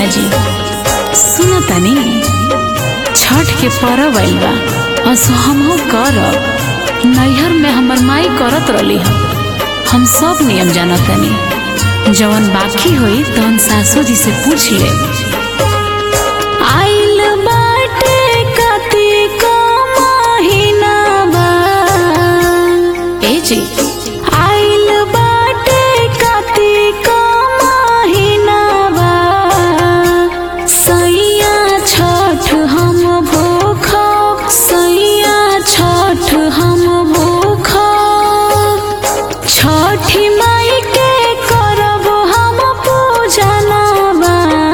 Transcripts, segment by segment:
जी सुनो तनी छठ के पर्व आइल बा असो हमहू करब नैहर में हमर माई करत रहली हम हम सब नियम जानत तनी जवन बाकी होई तवन सासू जी से पूछ ले आइल बाटे कार्तिक महिनावा ए जी आइल बाटे कार्तिक महिनावा सैया छठ हम भूख सैया छठ हम भूख छठी माई के करब हम पूजनवा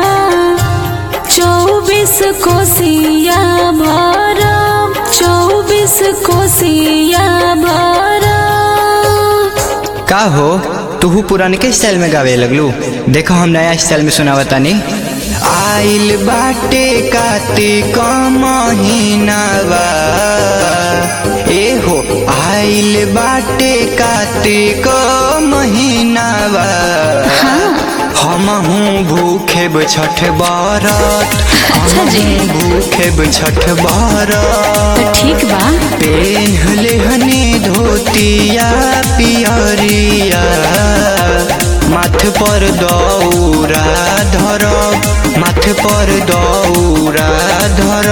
चौबीस कोसिया भरब चौबीस कोसिया भरब का हो तू पुराने के स्टाइल में गावे लगलू देखो हम नया स्टाइल में सुनावा तानी आइल बाटे कार्तिक महीनावा ए हो आइल बाटे कार्तिक महीनावा हमहू भूखेब छठ बारत अच्छा जी। हमहू भूखेब छठ बारत तो ठीक बा पेहले हने धोतिया पियरिया माथ पर दौरा धर माथ पर दौरा धर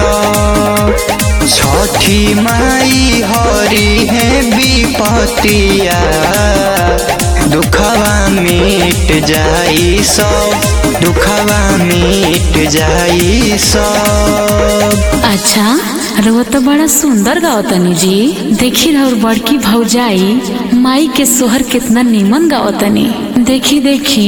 छठी माई हरी है विपतिया दुखवा मिट जाई सब दुखवा मिट जाई सब अच्छा रउआ तो बड़ा सुंदर गावतनी जी देखी रउर बड़की भौजाई माई के सोहर कितना नीमन गावतनी देखी देखी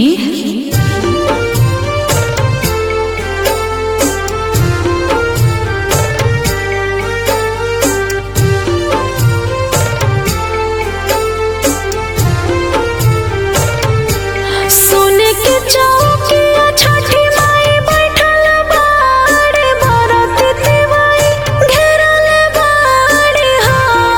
सोने के चौकिया छठी माई बैठल बाड़े भरत तिवाई घेरल बाड़े हो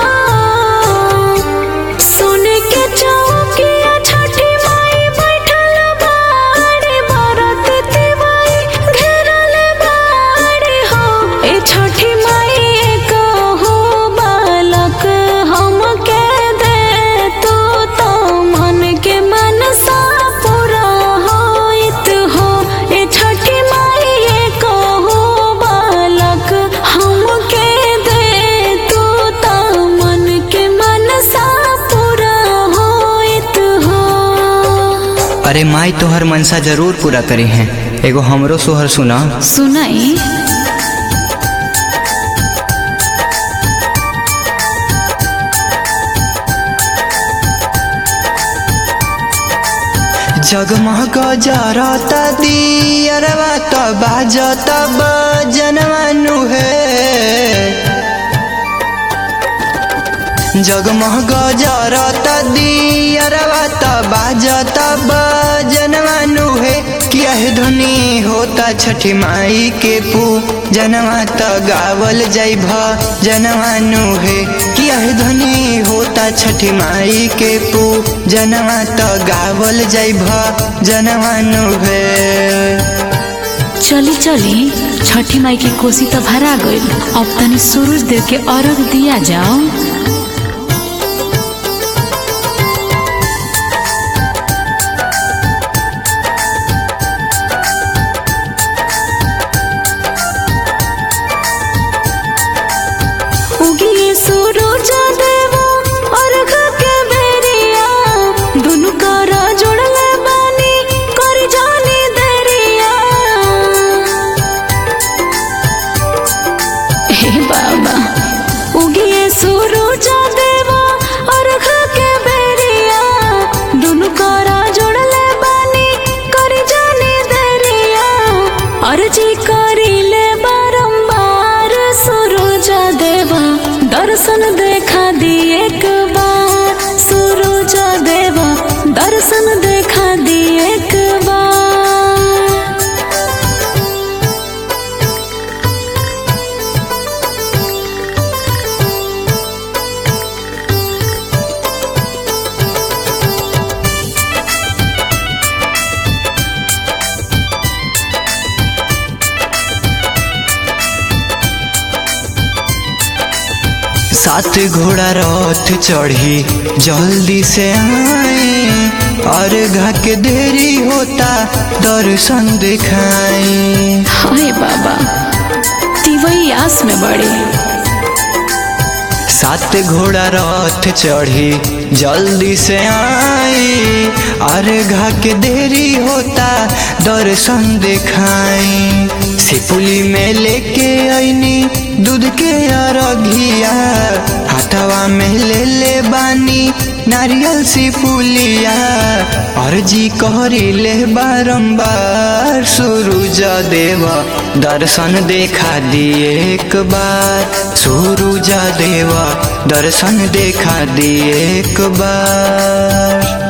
सोने के चौकिया छठी माई बैठल बाड़े भरत तिवाई घेरल बाड़े हो ए छठी माई कहो बालक हमके दे तू तो मन के मनसा पूरा होइत हो ए छठी माई कहो बालक हमके दे तू तो मन के मनसा पूरा होइत हो अरे माई तोहर मनसा जरूर पूरा करी है एगो हमरो सोहर सुना सुनाई जगमग जरता दियरवा त बाजत बजनवानु है जगमग जरता दियरवा त बाजत बजनवानु है किया है ध्वनि होता छठी माई के पू जनवा त गावल जाई भ जनवानु है किया है ध्वनि होता छठी माई के पू जनवा त गावल जाई भ जनवानु है चली चली छठी माई की कोसी तो भरा गईल अब तनी सूरज देव के अर्घ दिया जाओ उगिए सूरज देवा अर्घ के बेरिया दुनु करा जोड़ले बानी कर जानी देरिया हे बाबा उगिए सूरज देवा अर्घ के बेरिया दुनु करा जोड़ले बानी कर जानी देरिया अर्जी करिले बारंबार सूरज देवा दर्शन देखा दी एक बार सूरज देवा दर्शन देखा दी एक बार सात घोड़ा रथ चढ़ी जल्दी से आई और घा के देरी होता दर्शन दिखाई हाय बाबा तिवई आस में बड़े सात घोड़ा रथ चढ़ी जल्दी से आई और घा के देरी होता दर्शन दिखाई सिपुली में लेके आईनी दूध के अरघिया हाथवा में ले ले बानी नारियल सिपुलिया अर्जी करी ले बारंबार सूरज देव दर्शन देखा दिए एक बार सूरज देव दर्शन देखा दिए एक बार